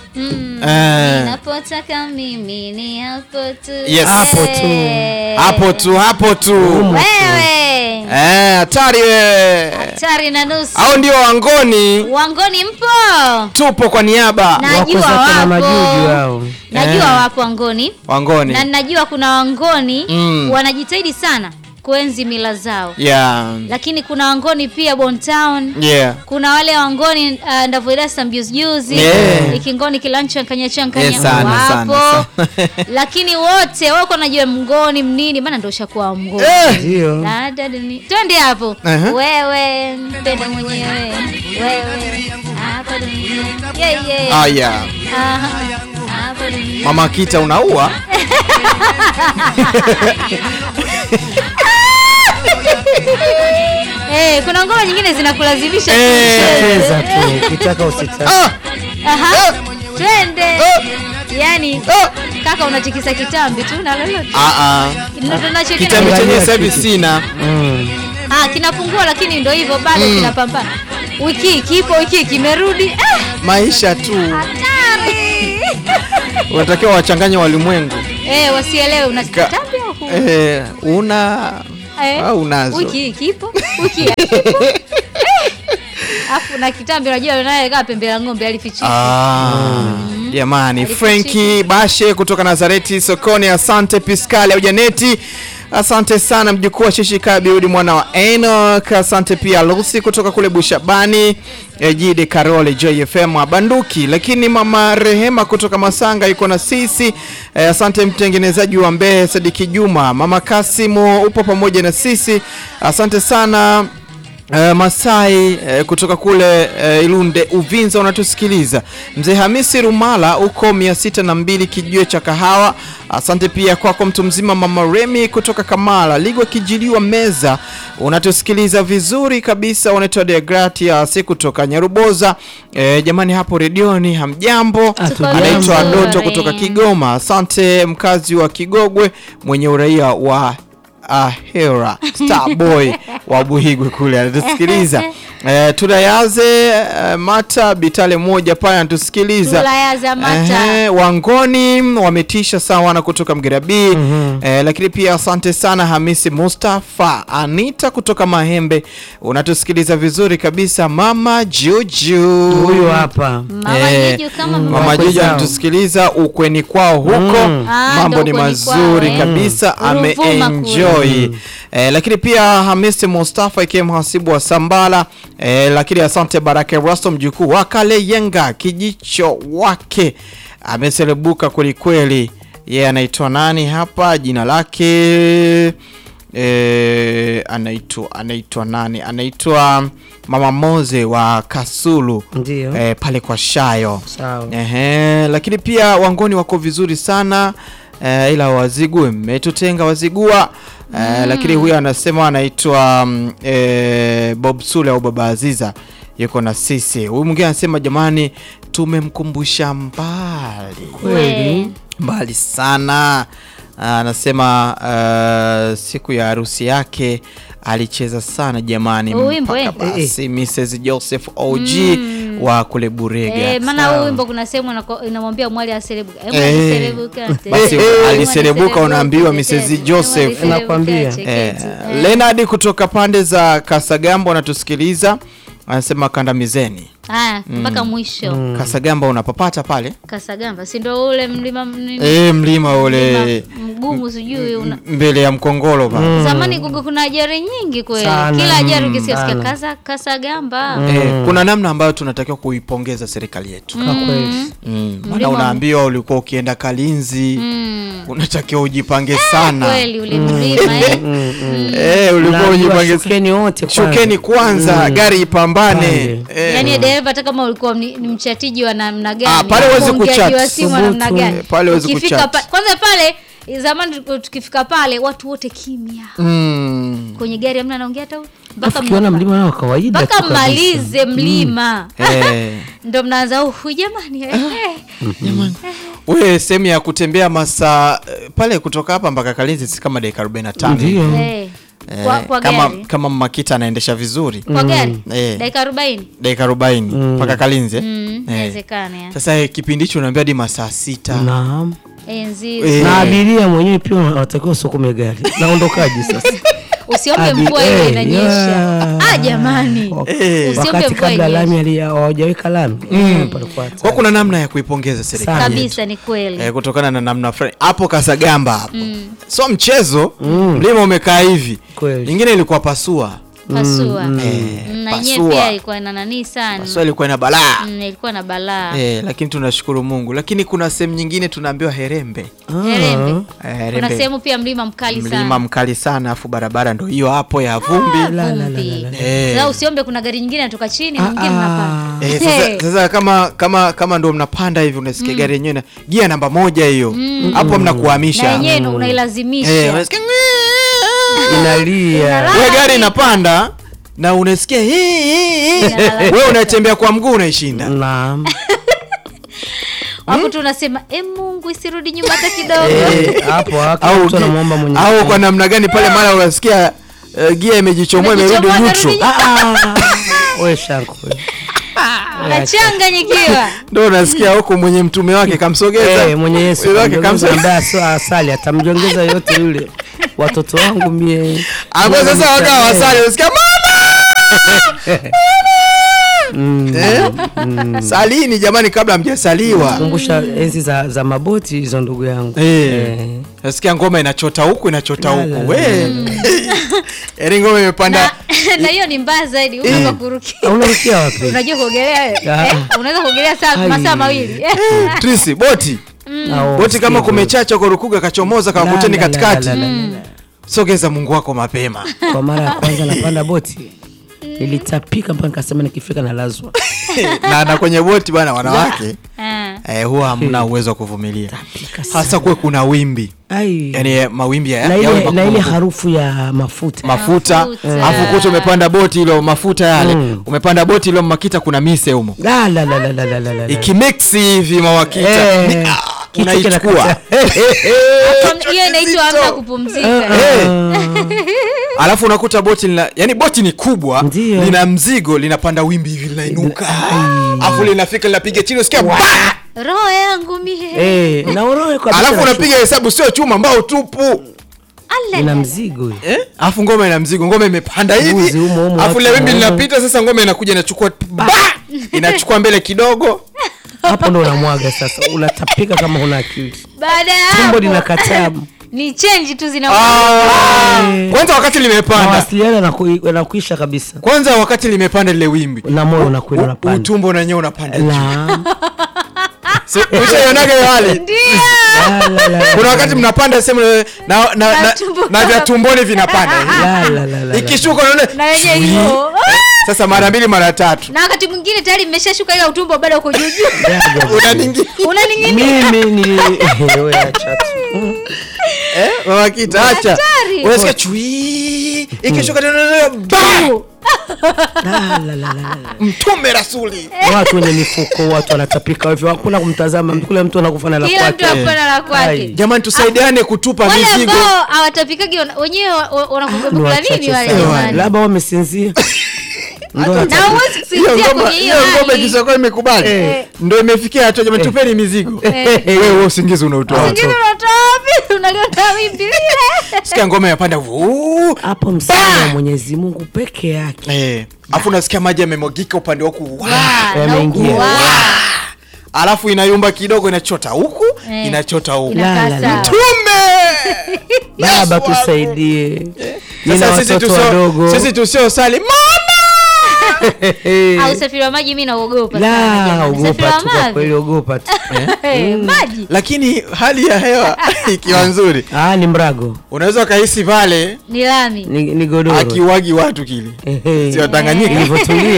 Mm, Eh. ninapotaka mimi ni hapo tu. Yes. Hapo tu. Eh. hapo tu hapo tu Wewe. Eh, hatari wewe Hatari na nusu. au ndio wangoni Wangoni mpo? tupo kwa niaba Najua Wako zake na majuju wapo. hao. Najua Eh. wapo wangoni. wangoni Na najua kuna wangoni Mm. wanajitahidi sana kuenzi mila zao. yeah. Lakini kuna wangoni pia Bontown. Yeah. kuna wale wangoni uh, ndavyoeleza mjuzi juzi Yeah. ikingoni kila chankanya chankanya Yeah, sana, wapo sana, sana. lakini wote wako najua mngoni mnini maana ndo ushakuwa mngoni Eh. Ndio. Dada duni- twende hapo Aha. wewe mpende mwenyewe wewe hapa dunia yeah, yeah. Ah, yeah. Aha. hapa dunia mama kita unaua Eh, kuna ngoma nyingine zinakulazimisha Eh. tucheze. Cheza tu, ukitaka usitaka. ah! Aha. twende yani Ah! kaka unatikisa kitambi tu na lolote Ah, ah. Ndio tunacho kina- kitambi chenye Angalia sasa hivi kitu. sina Mm. Ah, kinapungua lakini ndo hivyo bado kinapambana. Wiki hii kipo, wiki hii kimerudi. Ah, maisha tu hatari. unatakiwa wachanganye walimwengu eh, wasielewe una Ka- kitambi au huna? eh, una Eh, au unazo Wiki hii kipo, wiki hii hakipo. Eh, Afu na kitambi unajua naye kaa pembe la ng'ombe alifichika. Ah, jamani Alifichika. Frenki Bashe kutoka Nazareti sokoni. Asante Piskali au Janeti, asante sana mjukuu wa Shishika Biudi mwana wa Enoch. Asante pia Lucy kutoka kule Bushabani, eh, Jide Karole JFM Banduki, lakini mama Rehema kutoka Masanga yuko na sisi. Eh, asante mtengenezaji wa Mbehe Sadiki Juma, mama Kasimu upo pamoja na sisi, asante sana. Uh, Masai uh, kutoka kule uh, Ilunde Uvinza unatusikiliza. Mzee Hamisi Rumala uko mia sita na mbili kijue cha kahawa. Asante pia kwako mtu mzima mama Remi kutoka Kamala Ligwa kijiliwa meza unatusikiliza vizuri kabisa. Unaitwa Degratias kutoka Nyaruboza. Uh, jamani hapo redioni hamjambo. Tuko Anaitwa vizuri. Doto kutoka Kigoma. Asante mkazi wa Kigogwe mwenye uraia wa Ahera Starboy wa Buhigwe kule anatusikiliza. Eh, tulayaze eh, Mata Bitale moja pale anatusikiliza. Tulayaze Mata. Ehe, Wangoni wametisha sawana kutoka Mgerabi. Eh, lakini pia asante sana Hamisi Mustafa Anita kutoka Mahembe unatusikiliza vizuri kabisa. Mama Juju Huyu hapa. Mama Eh, Juju kama Mama mama. Wakwe Juju zao. anatusikiliza ukweni kwao huko Mm. Ah, mambo ndo ni ukweni mazuri kwao, eh. kabisa Ruvuma ameenjoy eh, lakini pia Hamisi Mustafa ikiwa mhasibu wa Sambala eh, lakini asante Baraka Rasto mjukuu wa Kale Yenga kijicho wake ameselebuka kwelikweli yeye anaitwa nani hapa jina lake eh, anaitwa anaitwa nani anaitwa Mama Moze wa Kasulu Ndio. eh, pale kwa Shayo Sawa. Ehe, lakini pia wangoni wako vizuri sana eh, ila wazigue mmetutenga wazigua eh, lakini huyu anasema anaitwa mm, eh, Bob Sule au Baba Aziza yuko na sisi. Huyu mwingine anasema jamani, tumemkumbusha mbali Kweli. mbali sana. Ah, Anasema uh, siku ya harusi yake alicheza sana jamani, Huu wimbo, mpaka eh? basi Mrs Joseph OG wa kule Burega. Eh, maana Sawa. huu wimbo kuna sehemu inako- inamwambia mwali aselebuka. Eh, Eh. mwali aselebuka, te- Basi mwali aliselebuka, aselebuka, unaambiwa te- Mrs. te- Joseph. mwali aselebuka, Nakwambia. cheketi. Eh, Eh. Leonard kutoka pande za Kasagamba anatusikiliza, anasema kandamizeni. Haya, mpaka mwisho Kasagamba unapapata pale Kasagamba, si ndo ule mlima nini? eh, mlima ule Mlima mgumu sijui una m- mbele ya Mkongolo pale. Zamani kugo kuna ajari nyingi kweli. Sana. Kila ajari Mm, ukisikia sikia sana. kasa Kasagamba. Eh, kuna namna ambayo tunatakiwa kuipongeza serikali yetu Kwa kweli. mm. Maana Mlima- unaambiwa ulikuwa ukienda Kalinzi Mm. unatakiwa ujipange sana Kweli ule mlima eh. eh, ulikuwa Unaambiwa ujipange shukeni wote kwanza. shukeni kwanza gari ipambane Pande. eh. Yaani dereva hata kama ulikuwa ni, ni mchatiji wa namna gani? Ah, pale huwezi mwongeaji kuchat. wa simu wa namna Thubutu. gani? Eh, pale huwezi Ukifika kuchat. pa, kwanza pale zamani tulikuwa tukifika pale watu wote kimya. mm. Kwenye gari hamna anaongea hata mpaka Ukiona mna- mlima nao kawaida mpaka tu kabisa. mmalize mlima. eh. Ndo mnaanza uhu jamani. eh, eh. we sehemu ya kutembea masaa eh, pale kutoka hapa mpaka Kalinzi si kama dakika 45 Ndio. Eh. Eh, Kwa- kwa kama gari. kama Makita anaendesha vizuri kwa gari Eh. dakika arobaini dakika arobaini mpaka Kalinze Mm, Eh. inawezekana ya. Sasa eh, kipindi hicho unaambia hadi masaa sita Naam. enzi Eh. Na abiria mwenyewe pia wanatakiwa usukume gari. Naondokaje sasa? usiombe Abi- mvua ile eh, inanyesha yeah. ah jamani Eh. usiombe Wakati mvua kabla inyeshe. lami ali- hawajaweka lami. Mm. Palikuwa hatari. kwa kuna namna ya kuipongeza serikali Sana. yetu. kabisa ni kweli eh, kutokana na namna fulani hapo Kasagamba hapo sio mchezo mlima umekaa hivi Kweli. ingine ilikuwa pasua pasua Eh, Mm, na yenyewe pasua. pia ilikuwa na nanii sana pasua ilikuwa ina balaa Mm, ilikuwa na balaa eh, lakini tunashukuru Mungu lakini kuna sehemu nyingine tunaambiwa Herembe Herembe. Eh, kuna Herembe sehemu pia mlima mkali mlima sana mkali sana afu barabara ndo hiyo hapo ya vumbi La, la, la, Vumbi. la, la. Eh. Sasa usiombe kuna gari nyingine natoka chini na Ah, nyingine ah. mnapanda Eh, Hey. sasa, sasa kama kama kama ndo mnapanda hivi unasikia gari yenyewe na gia namba moja hiyo hapo na mnakuhamisha yenyewe mm. unailazimisha Eh, unasikia Inalia. Ile gari inapanda na unasikia hii, hii, hii. Inalalamika. wewe unatembea kwa mguu unaishinda Naam. hapo tunasema e mungu isirudi nyuma hata kidogo Eh, hapo hapo au, mtu anamwomba Mwenyezi au Mungu. kwa namna gani pale mara unasikia uh, gia imejichomoa imerudi Imejichomoa, neutral imerudi Ah, ah. Wewe shanku. wewe. nachanganyikiwa ndo unasikia huko mwenye mtume wake kamsogeza Eh, mwenye Yesu Mtume wake kamjongeza kamso- ambaye sio asali atamjongeza yote yule. Watoto wangu mie. ambao sasa Mungu wakawa nisamehe. wasali unasikia mama Mm. eh? salini jamani kabla hamjasaliwa Kumbusha enzi za, za maboti hizo ndugu yangu. Eh. nasikia ngoma inachota huku inachota La, la, huku la, we yaani ngoma imepanda na na hiyo ni mbaya zaidi unapa kurukia Unarukia wapi? unajua kuogelea wewe Ah. eh? unaweza kuogelea saa Ai. masaa mawili trisi boti Au boti kama sikia kumechacha ukarukuga kachomoza La, kawakuteni la, la, katikati la, la, la, la. sogeza mungu wako mapema Kwa mara ya kwanza napanda boti nilitapika mpaka nikasema nikifika nalazwa. na na kwenye boti bana wanawake Ah. eh, huwa hamna uwezo wa kuvumilia Tapika hasa kuwe kuna wimbi Ai. yani eh, mawimbi ya, na yawe ile, na ile makubwa. harufu ya mafuta mafuta Mafuta. afu kuta umepanda boti ilo mafuta yale Mm. umepanda boti ilo makita kuna mise humo La, la, la, la, la, la, la, la. ikimiksi hivi mawakita Eh, ni- ah, kichwa unaichukua kinakata. Kwa- hiyo inaitwa amna kupumzika Eh. alafu unakuta boti lina, yani boti ni kubwa Ndio. lina mzigo linapanda wimbi hivi linainuka Ai. alafu linafika linapiga chini usikia ba! roho yangu mie Eh, na uroe kwa alafu bila unapiga hesabu sio chuma mbao tupu Ale. ina mzigo hiyo. eh? alafu ngoma ina mzigo ngoma imepanda Mbuzi hivi humo, humo, alafu ile watu wimbi humo. linapita sasa ngoma inakuja inachukua ba! inachukua mbele kidogo hapo ndo unamwaga sasa unatapika kama huna akili baada ya tumbo hapo linakataa ni change tu zina Ah! kwanza wakati limepanda mawasiliano yanaku- yanakuisha kabisa kwanza wakati limepanda lile wimbi na moyo unakwenda U- unapanda utumbo nanyewe unapanda juu. La, Si- ushaionaga hiyo hali la, la, la, kuna wakati mnapanda sehemu na, na, na, na, tumbo na vya tumboni vinapanda la, la, la, la. ikishuka na unaona yenye shui. hivyo sasa mara mbili mara tatu na wakati mwingine tayari mmeshashuka ila utumbo bado uko juu juu Jaja. unaningi unaning'inia mimi nili wewe acha tu. eh mama kita acha hatari. unasikia chui ikishuka tena ba La, la, la, la, la. mtume rasuli watu wenye mifuko watu wanatapika hivyo hakuna kumtazama kule mtu anakufa na la kila mtu kwake akona la Ai. kwake jamani tusaidiane kutupa wale mizigo ambao hawatapikagi wana- wenyewe wa- wa- Ni wanakula wachache nini wale sana. jamani labda wamesinzia Ndo Hata- na huwezi hiyo kusinzia ngoma kwenye hiyo hiyo ngoma hali ikishakuwa imekubali Eh. ndo imefikia hatua jamani tupeni mizigo wewe wewe usingizi unautoa Usingizi unatoa wapi unaliona wimbi lile sikia ngoma yapanda vuu hapo msaada wa Mwenyezi Mungu peke yake eh afu unasikia maji yamemwagika upande wa huku Wa! Wa, na Yameingia. huku, wa. alafu inayumba kidogo inachota huku Eh. inachota huku Inakaa La, la, la. sawa. tume baba Yesu wangu. tusaidie nina Sasa sisi watoto tusio- wadogo sisi tusiosali mama au usafiri wa maji mi naogopa sana la jamani. Usafiri ogopa wa tu kwa maji kweli ogopa tu Eh, maji lakini hali ya hewa ikiwa nzuri ah ni mrago unaweza ukahisi pale ni lami ni, ni godoro akiwagi watu kile Ehe. sio Tanganyika ilivyotulia